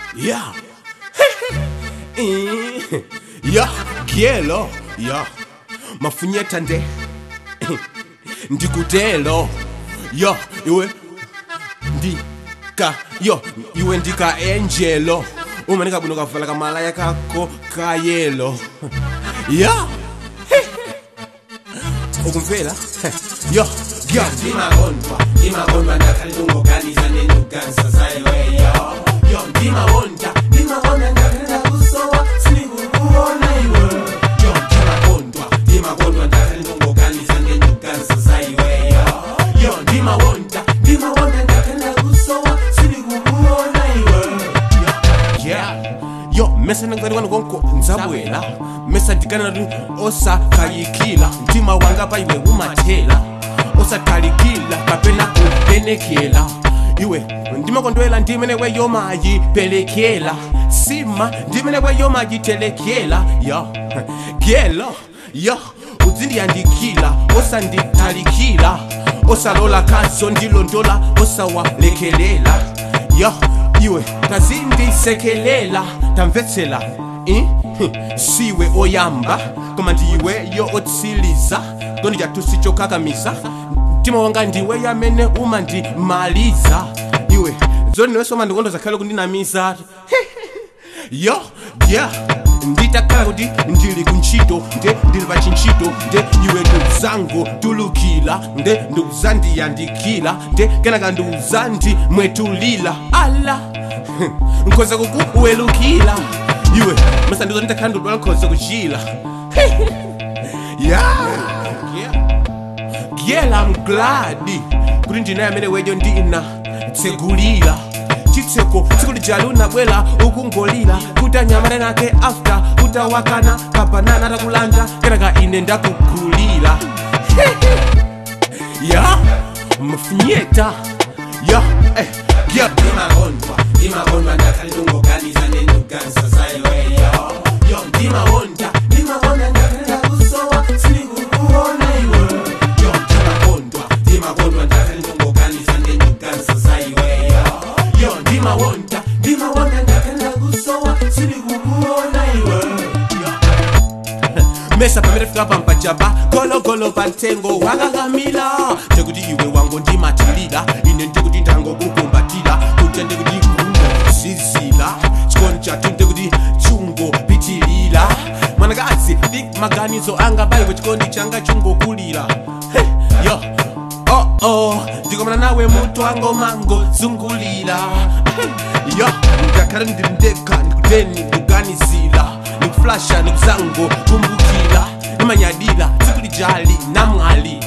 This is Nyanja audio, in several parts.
Yeah. Eh, yeah, gielo. Yeah. Mafunyeta nde. Ndikutelo. Yo, iwe ndika yo iwe ndika angelo umanika bwino kavala kamalaya kako kayelo ya ukumvela yo yo ndimagondwa ndimagondwa ndakhale ndingoganiza nenduganisa zayiweyo yo ndimawonda ndimawonda ndakhale ndakusowa sindikukuona iwe yo ndimagondwa ndimagondwa ndakhale ndingoganiza nenduganisa zayiweyo yo ndimawonda ndimawonda ndakhale ndakusowa sindikukuona iwe yeah yo mesa ndingani konko nzabwela mesa ndikana ndi osakayikila mtima wanga pa iwe umathela osatalikila kapena kupenekela iwe ndimakondwela ndimene weyo mayipelekela sima ndimene weyo mayitelekela yo gelo yo uzindiyandikila osanditalikila osalola kazo ndilondola osawalekelela yo iwe tazindisekelela tamvetsela eh? siwe oyamba koma ndiweyo otsiliza ndondijatusichokakamiza mtima wanga ndiwe yamene umandimaliza iwe zoni niwesoma ndikondoza khale kundinamiza yo yeah nditakhala kuti ndili kuntchito nde ndili pa chintchito nde iwe ndikuzango tulukila nde ndikuzandiyandikila nde kenaka ndikuzandimwetulila ala nkhoza kukuwelukila iwe masa ndizo nditakhala ndidwala nkhoza kuchila yeah yeah i'm glad kuti ndinaye amene wejo ndina tsegulira chitseko tsiku lijali unabwela ukungolira kuti anyamale nake after utawakana kabanana atakulanda kenaka ine ndakugulira ya mfunyeta ya eh, ya ndimagondwa ndimagondwa ndakhale ndingoganiza nenduganisa zayiweyo yo ndimawonda ndimawonda ndakhale ndakusowa sindikukuona iwe yo ndimagondwa ndimagondwa ndakhale ndingoganiza nenduganisa zayiweyo yo ndimawonda ndimawonda ndakhale ndakusowa sindikukuona iwe yo mesa pamene fika pampachapa gologolo pa mtengo wakakamila ndikuti iwe wango ndimatilira ine ndikuti ndangokukumbatira kuti ndikuti kungo zizila chikondi chatu ndikuti chungo pitilira mwanakazi ndi maganizo anga baiwe chikondi changa chungokulira hey, yo oh oh ndikomana nawe mutu wango mango zungulira hey, yo ngakhale ndili ndekha ndikuteni kuganizira nikuflasha nikuzango kumbukila nimanyadila tsiku lijali namwali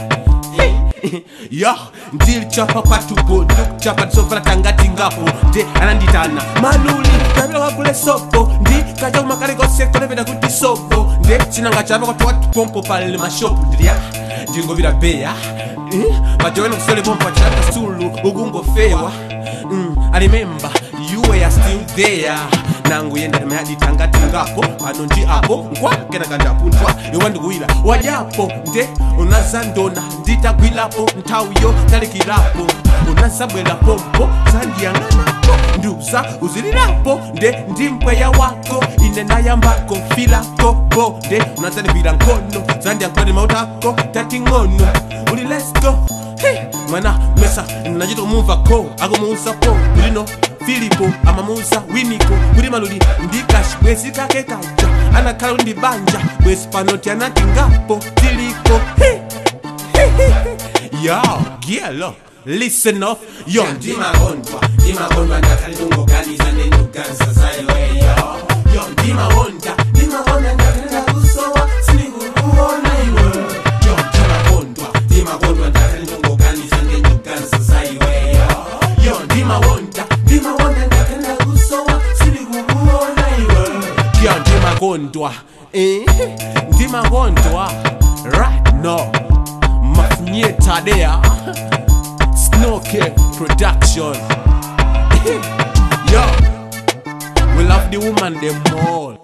yo ndilichapa kwatupo ndikuchapa tisovala tangati ngapo nde ananditana maluli kapita kwakule sopo ndi kaja kumakalekose konepeta kuti sopo nde chinanga chapa kwatuwatupompo pale mashopu ndilya ndingopita beya majowena kusole pompo achitapita sulu ukungofewa Mm, I remember you were still there nangu yenda mayaditangati ngapo pano ndi apo nkwakena kandapunthwa iwe ndikuwira wajapo nde unazandona nditagwilapo nthawiyo talikirapo unazabwera pompo zandiyang'anapo ndiuza uzilirapo nde ndi mpweya wako ine nayambako filako bo nde unazandigwira nkhono zandiyankhulani mautako tating'ono uli let's go Hey, mwana mesa nachitomumva ko akumuuza po kulino filipo amamuuza winiko kuti maluli ndikashi bwezi kake kaja anakhala kuti ndi banja bwezi panoti anati ngapo tiliko Hey, hey, hey, hey. yo gielo listen off yo ndi ndimagondwa ndimagondwa ndakhale ndingoganiza nenduganisa zayiweyo yo ndimawonda ndimawonda ndakhale ndakusowa sindikukuona iwe yo ndimagondwa ndimagondwa ndakhale ndingoganiza nenduganisa zayiweyo yo ndimawonda ndimawonda ndakhale ndakusowa sindikukuona iwe yo ndimakondwa eh, ndimakondwa right now mafunyetadea snoke production yo we love the woman them all